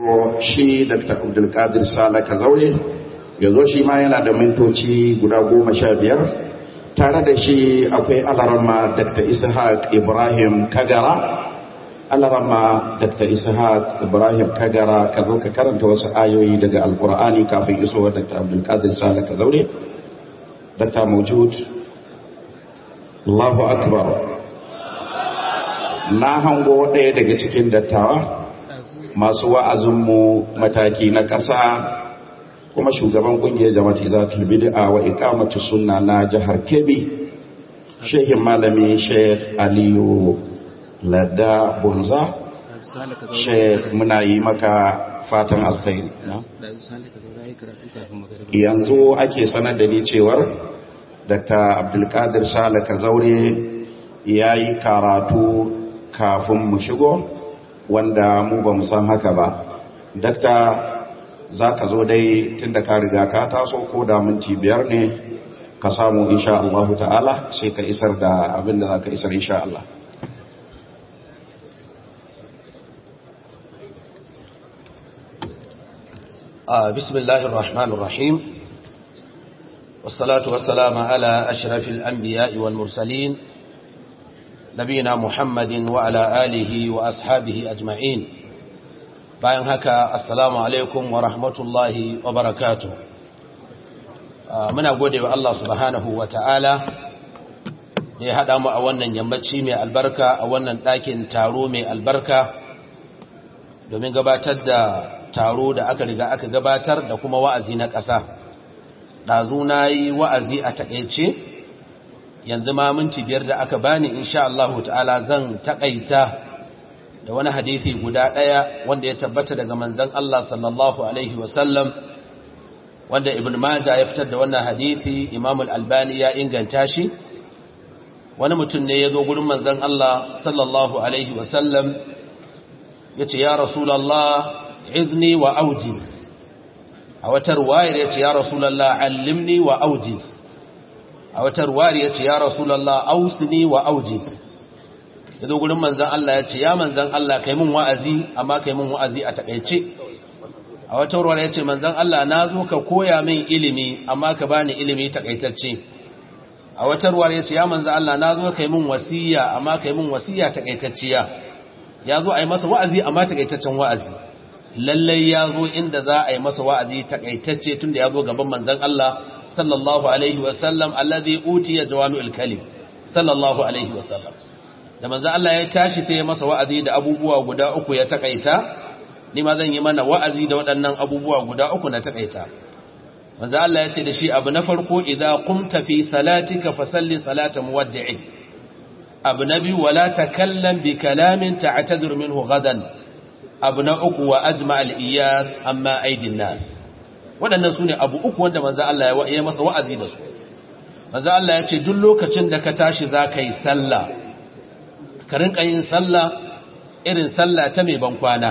shi dr abdulkadir sala kazaure ya zo shi ma yana da mintoci guda goma sha biyar tare da shi akwai alarama dr ishaq ibrahim kagara alarama dr ishaq ibrahim kagara ka zo ka karanta wasu ayoyi daga alkur'ani kafin isowar dr abdulkadir sala kazaure dr mawjud allahu akbar na hango ɗaya daga cikin dattawa masu wa'azinmu mataki na ƙasa kuma shugaban ƙungiyar jama'ati za ta bid'a wa ikamatu sunna na jihar kebbi shehin malami sheikh aliyu ladda bunza sheikh muna yi maka fatan alkhairi yanzu ake sanar da ni cewar dr abdulkadir sale kazaure ya yi karatu kafin mu shigo wanda mu ba san haka ba dakta za ka zo dai tun da ka riga ka taso ko da minti biyar ne ka samu insha Allah ta'ala sai ka isar da abin da za ka isar insha Allah بسم الله الرحمن الرحيم والصلاة والسلام على أشرف الأنبياء والمرسلين نبينا محمد وعلى آله وأصحابه أجمعين bayan haka assalamu alaikum wa rahmatullahi wa barakatu muna gode wa Allah subhanahu wa ta'ala da ya haɗa mu a wannan yammaci mai albarka a wannan ɗakin taro mai albarka domin gabatar da taro da aka riga aka gabatar da kuma wa'azi na ƙasa ɗazu na yi wa'azi a taƙaice yanzu ma minti biyar da aka bani insha Allah ta'ala zan takaita da wani hadisi guda daya wanda ya tabbata daga manzon Allah sallallahu alaihi wasallam wanda ibn majah ya fitar da wannan hadisi imam al-albani ya inganta shi wani mutum ne ya zo gurin manzon Allah sallallahu alaihi wasallam yace ya rasulullah izni wa aujiz a wata ruwayar yace ya rasulullah allimni wa aujiz a wata ruwari ya ce ya rasulallah ausini wa aujis ya zo gurin manzan Allah ya ce ya manzan Allah kai mun wa'azi amma kai mun wa'azi a takaice a wata ruwari ya ce manzan Allah na zo ka koya min ilimi amma ka bani ilimi takaitacce a wata ruwari ya ce ya manzan Allah na zo kai mun wasiya amma kai mun wasiya takaitacciya ya zo a yi masa wa'azi amma takaitaccen wa'azi lallai ya zo inda za a yi masa wa'azi takaitacce tunda ya zo gaban manzan Allah sallallahu alaihi wasallam alladhi utiya jawami'ul kalim sallallahu alaihi wasallam da manzo Allah ya tashi sai ya masa wa'azi da abubuwa guda uku ya takaita ni ma zan yi mana wa'azi da waɗannan abubuwa guda uku na takaita manzo Allah ya ce da shi abu na farko idza qumta fi salatika fasalli salata muwaddi'in abu na biyu wala takallam bi kalamin ta'tadir minhu gadan abu na uku wa ajma al-iyas amma aidin nas waɗannan su ne abu uku wanda manzo Allah ya masa wa'azi da su manzo Allah ya ce duk lokacin da ka tashi za ka yi sallah ka rinka yin sallah irin sallah ta mai bankwana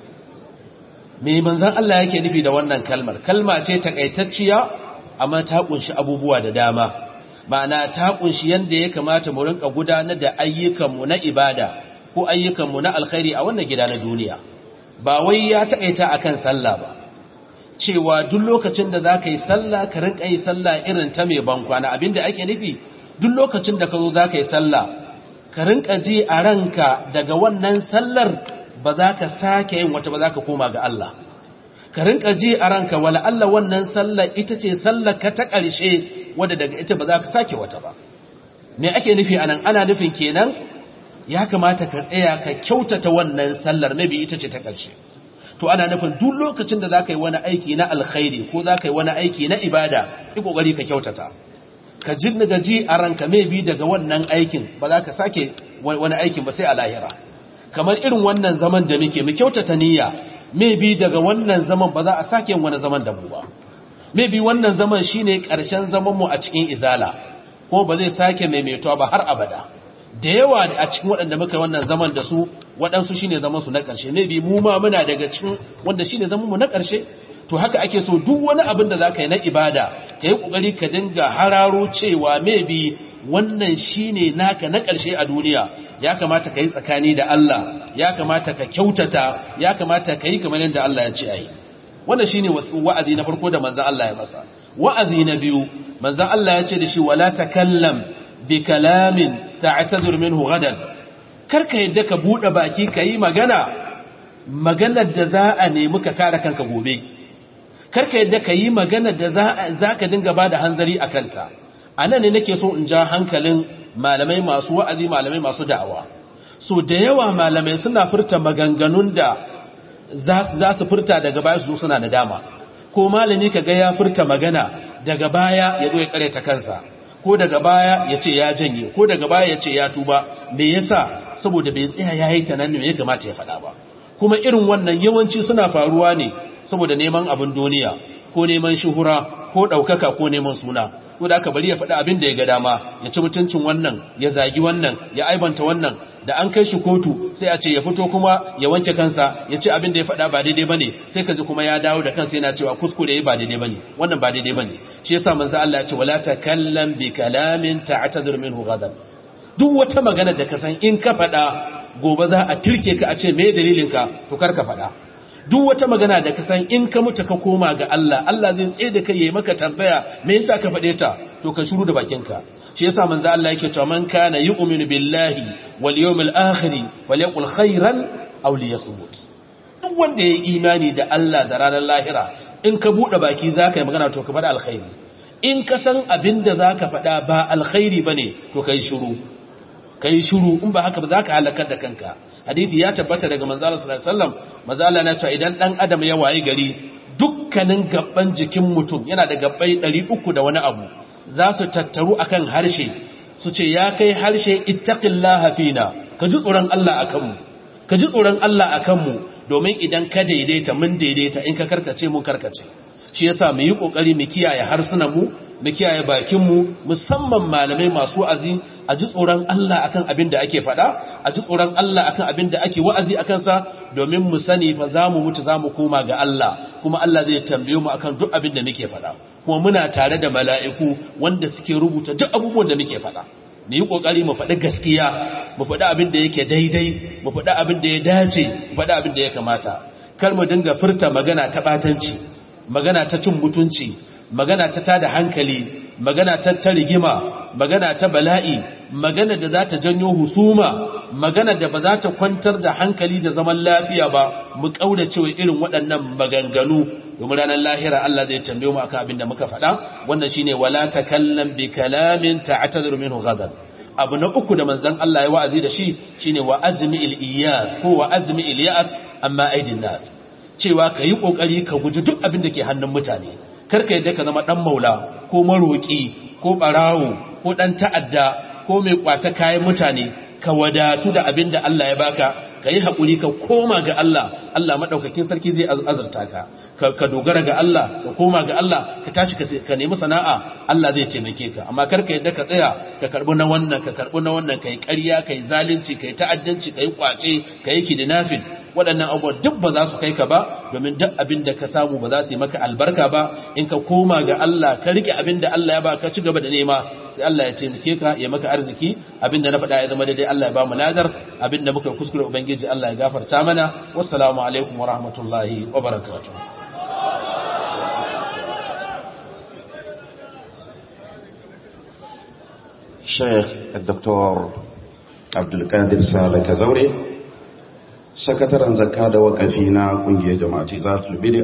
me manzon Allah yake nufi da wannan kalmar kalma ce takaitacciya amma ta kunshi abubuwa da dama ma'ana ta kunshi yanda ya kamata mu rinka gudanar da ayyukanmu na ibada ko ayyukanmu na alkhairi a wannan gida na duniya ba wai ya takaita akan sallah ba cewa duk lokacin da za ka yi sallah ka rinka yi sallah irin ta mai bankwana abinda ake nufi duk lokacin da ka zo za ka yi sallah ka rinka ji a ranka daga wannan sallar ba za ka sake yin wata ba za ka koma ga Allah ka rinka ji a ranka wala Allah wannan sallar ita ce sallar ka ta ƙarshe wadda daga ita ba za ka sake wata ba me ake nufi anan ana nufin kenan ya kamata ka tsaya ka kyautata wannan sallar maybe ita ce ta ƙarshe to ana nufin duk lokacin da za ka yi wani aiki na alkhairi ko za ka yi wani aiki na ibada yi ƙoƙari ka kyautata ka jirni gaji a ranka mai bi daga wannan aikin ba za ka sake wani aikin ba sai a lahira kamar irin wannan zaman da muke mu kyautata niyya mai bi daga wannan zaman ba za a sake wani zaman da mu ba mai bi wannan zaman shine ƙarshen zaman mu a cikin izala kuma ba zai sake maimaituwa ba har abada da yawa a cikin waɗanda muka yi wannan zaman da su waɗansu shine zaman su na ƙarshe ne bi mu ma muna daga cikin wanda shine zaman mu na ƙarshe to haka ake so duk wani abin da zaka yi na ibada ka yi ƙoƙari ka dinga hararo cewa maybe wannan shine naka na ƙarshe a duniya ya kamata ka yi tsakani da Allah ya kamata ka kyautata ya kamata ka yi kamar yadda Allah ya ce ayi wannan shine wa'azi na farko da manzon Allah ya masa wa'azi na biyu manzon Allah ya ce da shi wala takallam bi kalamin ta'tazir minhu gadan karka yadda ka bude baki kai magana maganar da za a nemi ka kare kanka gobe karka yadda ka yi maganar da za ka dinga ba da hanzari a kanta a nan ne nake so in ja hankalin malamai masu wa'azi malamai masu da'awa so da yawa malamai suna furta maganganun da za su furta daga baya su suna da dama ko malami ka ga ya furta magana daga baya ya zo ya kareta kansa ko daga baya ya ce ya janye ko daga baya ya ce ya tuba me yasa saboda bai tsaya ya yi tunanin ya kamata ya faɗa ba kuma irin wannan yawanci suna faruwa ne saboda neman abin duniya ko neman shuhura ko ɗaukaka ko neman suna ko da aka bari ya faɗi abin da ya ga dama ya ci mutuncin wannan ya zagi wannan ya aibanta wannan da an kai shi kotu sai a ce ya fito kuma ya wanke kansa ya ci abin da ya faɗa ba daidai bane sai ka ji kuma ya dawo da kansa yana cewa kuskure ba daidai bane wannan ba daidai bane shi yasa manzo Allah ya ce wala takallam bi kalamin ta'tazir minhu ghadan duk wata magana da ka san in ka faɗa gobe za a tirke ka a ce me dalilin ka to kar ka faɗa duk wata magana da ka san in ka mutu ka koma ga Allah Allah zai tsaye da kai yayi maka tambaya me yasa ka faɗe ta to ka shiru da bakinka shi yasa manzo Allah yake cewa man kana yu'minu billahi wal yawmil akhir falyaqul khairan aw liyasmut duk wanda yayi imani da Allah da ranar lahira in ka bude baki zaka yi magana to ka faɗa alkhairi in ka san abinda zaka faɗa ba alkhairi bane to kai shiru kai shiru in ba haka ba zaka halakar da kanka hadisi ya tabbata daga manzo Allah sallallahu alaihi wasallam manzo Allah na cewa idan dan adam ya wayi gari dukkanin gabban jikin mutum yana da gabbai 300 da wani abu za su tattaru akan harshe su ce ya kai harshe ittaqillaha fina ka ji tsoron Allah akan mu ka ji tsoron Allah akan mu domin idan ka daidaita mun daidaita in ka karkace mun karkace shi yasa mu yi kokari mu kiyaye harsunan mu mu kiyaye bakin mu musamman malamai masu wa'azi a ji tsoron Allah akan abin da ake faɗa a ji tsoron Allah akan abin da ake wa'azi akan sa domin mu sani fa za mu mutu za mu koma ga Allah kuma Allah zai tambaye mu akan duk abin da muke faɗa kuma muna tare da mala'iku wanda suke rubuta duk abubuwan da muke faɗa mu yi ƙoƙari mu faɗi gaskiya mu faɗi abin da yake daidai mu faɗi abin da ya dace mu faɗi abin da ya kamata kar mu dinga furta magana ta ɓatanci magana ta cin mutunci magana ta tada hankali magana ta ta rigima magana ta bala'i magana da za ta janyo husuma magana da ba za ta kwantar da hankali da zaman lafiya ba mu kauda cewa irin waɗannan maganganu domin ranar lahira Allah zai tambaye mu akan abin da muka faɗa wannan shine wala takallam bi kalamin ta'tazir minhu ghadan abu na uku da manzon Allah ya wa'azi da shi shine wa ajmi'il iyas ko wa ajmi'il ya'as amma aidin nas cewa kayi kokari ka guji duk abin da ke hannun mutane karka yadda ka zama dan maula ko maroki ko barawo ko dan ta'adda ko mai kwata kayan mutane ka wadatu da abin da Allah ya baka ka yi haƙuri ka koma ga Allah Allah maɗaukakin sarki zai azurta ka ka dogara ga Allah ka koma ga Allah ka tashi ka nemi sana'a Allah zai taimake ka amma kar ka yadda ka tsaya ka karɓi na wannan ka karɓi na wannan ka yi ƙarya ka yi zalunci ka yi ta'addanci ka yi ƙwace ka yi kidnapping waɗannan abubuwan duk ba za su kai ka ba domin duk abin da ka samu ba za su yi maka albarka ba in ka koma ga Allah ka rike abin da Allah ya ba ka ci gaba da nema sai Allah ya taimake ka ya maka arziki abin da na faɗa ya zama daidai Allah ya ba mu ladar abin da muka kuskure ubangiji Allah ya gafarta mana wassalamu alaikum wa rahmatullahi wa barakatuh Sheikh Dr. Abdulkadir Sale Kazaure sakataren zakka da wakafi na kungiyar jama'ati za